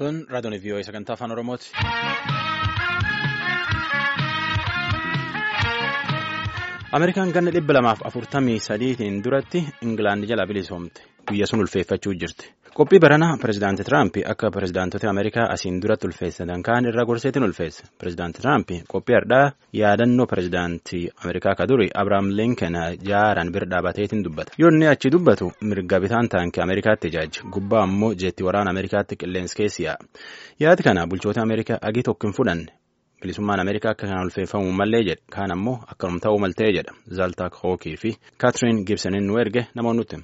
Tun raadiyoon vii'oo sagantaa afaan Oromooti. Ameerikaan ganna dhibba lamaaf afurtamii sadiitiin duratti Ingilaandi jala bilisoomte. Guyya sun ulfeeffachuu jirti. Qophii baranaa pirezidaanti Tiraamp akka pirezidaantota Ameerikaa asiin duratti ulfeessatan kaan irraa gorseetiin ulfeesse. Pirezidaanti Tiraamp qophii har'aa yaadannoo pirezidaantii Ameerikaa ka duri Abiraam Linken jaaraan bira dhaabateetiin dubbata. Yoo inni achi dubbatu mirga bitaan taankii Ameerikaatti ijaaji. Gubbaa ammoo jeetti waraana Ameerikaatti qilleensi keessi yaa'a. Yaadi kana bulchoota Ameerikaa agii tokko hin fudhanne. Bilisummaan Ameerikaa akka kanaan ulfeeffamuu mallee jedhe. Kaan ammoo akkanum ta'uu maltee jedha. Zaaltaak Hookii fi Kaatiriin Gibsoniin nu erge namoonni nutti.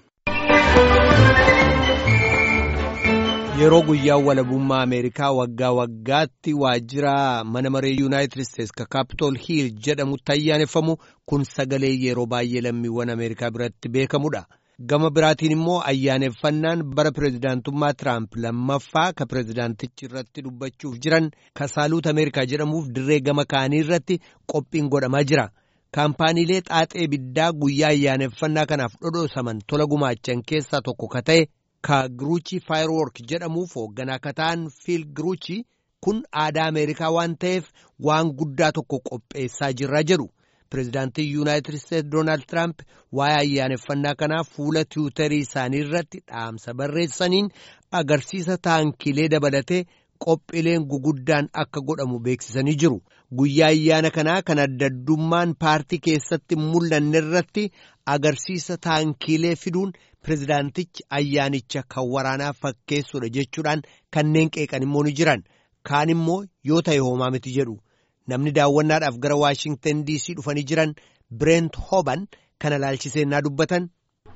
Yeroo guyyaan walabummaa Ameerikaa waggaa waggaatti waajjira mana maree Yuunaayitid Isteetsi ka Kaapitool Hiil jedhamutti ayyaaneffamu kun sagalee yeroo baay'ee lammiiwwan Ameerikaa biratti beekamudha. Gama biraatiin immoo ayyaaneffannaan bara pireezidaantummaa Tiraamp lammaffaa ka pireezidaantichi irratti dubbachuuf jiran ka saaluut Ameerikaa jedhamuuf dirree gama kaanii irratti qophiin godhamaa jira. Kaampaaniilee xaaxee biddaa guyyaa ayyaaneffannaa kanaaf dhodhoosaman tola gumaachan keessaa tokko ka ta'e ka Giruuchi Faayiroork jedhamuuf hoogganaa ka ta'an Fiil Giruuchi kun aadaa Ameerikaa waan ta'eef waan guddaa tokko qopheessaa jirra jedhu. Pireezidaantii Yuunaayitid Isteetsi Doonaald Tiraamp waa'ee ayyaaneffannaa kanaa fuula tiwutarii isaanii irratti dhaamsa barreessaniin agarsiisa taankilee dabalatee qophiileen guguddaan akka godhamu beeksisanii jiru. Guyyaa ayyaana kanaa kan adda addummaan paartii keessatti mul'anne irratti agarsiisa taankilee fiduun pireezidaantichi ayyaanicha kan waraanaa fakkeessudha jechuudhaan kanneen qeeqan immoo ni jiran. Kaan immoo yoo ta'e hoomaa miti jedhu. Namni daawwannaadhaaf gara Waashingtan DC dhufanii jiran Bireent Hoban kana laalchisee naa dubbatan.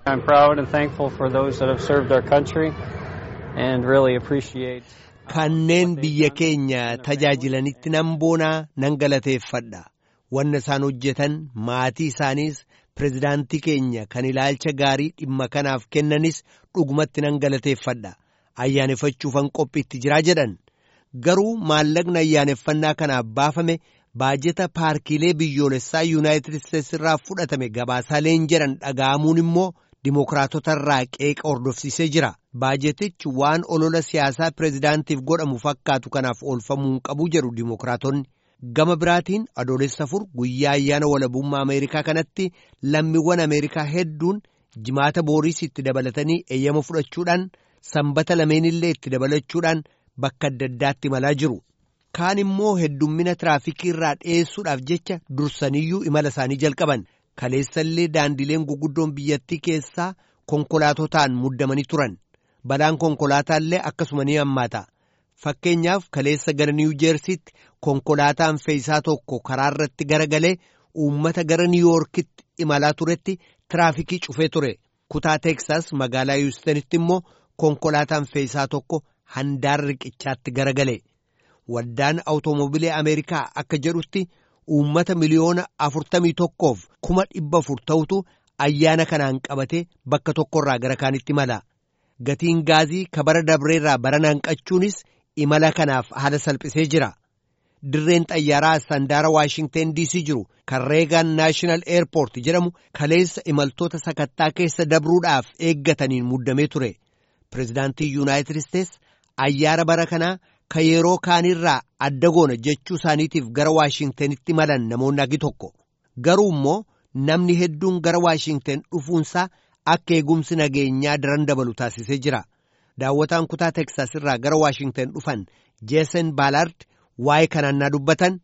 Kanneen biyya keenya tajaajilanitti nan boonaa nan galateeffadha. Wanna isaan hojjetan maatii isaaniis pireezidaantii keenya kan ilaalcha gaarii dhimma kanaaf kennanis dhugumatti nan galateeffadha. Ayyaaneffachuufan qophiitti jiraa jedhan. Garuu maallaqni ayyaaneffannaa kanaaf baafame baajeta paarkiilee biyyoolessaa yuunaayitid isteetsi irraa fudhatame gabaasaaleen jedhan dhaga'amuun immoo dimookiraatota irraa qeeqa hordofsiisee jira. Baajetichi waan olola siyaasaa pireezidaantiif godhamu fakkaatu kanaaf oolfamuu hin qabu jedhu dimookiraatonni. Gama biraatiin adoolessa afur guyyaa ayyaana walabummaa Ameerikaa kanatti lammiiwwan Ameerikaa hedduun jimaata booriis itti dabalatanii eeyyama fudhachuudhaan sanbata lameenillee itti dabalachuudhaan. Bakka adda addaatti imalaa jiru. Kaan immoo heddummina tiraafikii irraa dhiyeessuudhaaf jecha dursaniyyuu imala isaanii jalqaban. Kaleessallee daandileen guguddoon biyyattii keessaa konkolaatotaan muddamanii turan. Balaan konkolaataallee akkasuma ni hammaata. Fakkeenyaaf kaleessa gara Niiwu Jeersiitti konkolaataan fe'isaa tokko karaa irratti garagalee uummata gara Niiwuyoorkitti imalaa turetti tiraafikii cufee ture. Kutaa Teeksaas magaalaa Yuustanitti immoo konkolaataan fe'isaa tokko. Handaara riqichaatti garagale waldaan awutoomobilee Ameerikaa akka jedhutti uummata miliyoona afurtamii tokkoof kuma dhibba afur ta'utu ayyaana kanaan qabate bakka tokkorraa gara kaanitti imala. Gatiin gaazii kabara dabreerraa barana hanqachuunis imala kanaaf haala salphisee jira. Dirreen xayyaaraa sandaara Waashingten DC jiru kan Reegaan Naashinaal Eerpoort jedhamu kaleessa imaltoota sakattaa keessa dabruudhaaf eeggataniin muddamee ture. Pireezidaantii Yuunaayitid Isteetsi ayyaana bara kanaa ka yeroo kaanirraa adda goona jechuu isaaniitiif gara Waashingtenitti malan namoonni agi tokko. Garuu immoo namni hedduun gara Waashingten dhufuunsaa akka eegumsi nageenyaa daran dabalu taasisee jira. Daawwataan kutaa Teeksaas irraa gara Waashingten dhufan Jeesen Baalaard waa'ee kanaan naa dubbatan.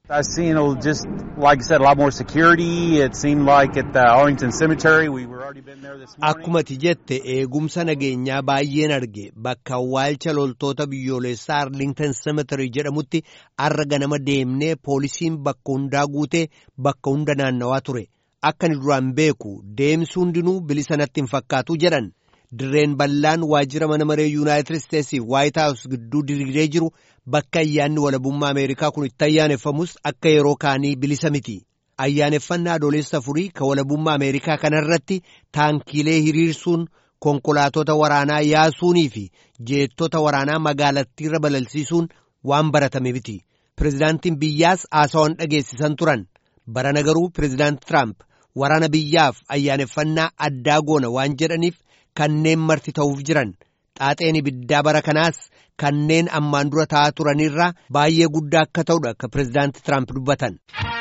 Akkuma ati jette eegumsa nageenyaa baay'een arge bakka awwaalcha loltoota biyyoolessaa Arlington Cemetery jedhamutti arra ganama deemnee poolisiin bakka hundaa guutee bakka hunda naannawaa ture. Akka ni duraan beeku deemsi hundinuu bilisa natti hin fakkaatu jedhan. Dirreen bal'aan waajjira mana maree Yuunaayitid Isteetsiif Waayit Haawus gidduu diriiree jiru bakka ayyaanni walabummaa Ameerikaa kun itti ayyaaneffamus akka yeroo kaanii bilisa miti. Ayyaaneffannaa adoolessa afurii ka walabummaa Ameerikaa kanarratti taankiilee hiriirsuun konkolaatota waraanaa yaasuunii fi jeettota waraanaa magaalattiirra balalsiisuun waan baratame miti. Pireezidaantiin biyyaas haasawwan dhageessisan turan. Barana garuu pireezidaanti Tiraamp waraana biyyaaf ayyaaneffannaa addaa goona waan jedhaniif kanneen marti ta'uuf jiran xaaxeen ibiddaa bara kanaas kanneen ammaan dura ta'aa turanirraa baay'ee guddaa akka ta'udha akka pireezidaanti Tiraamp dubbatan.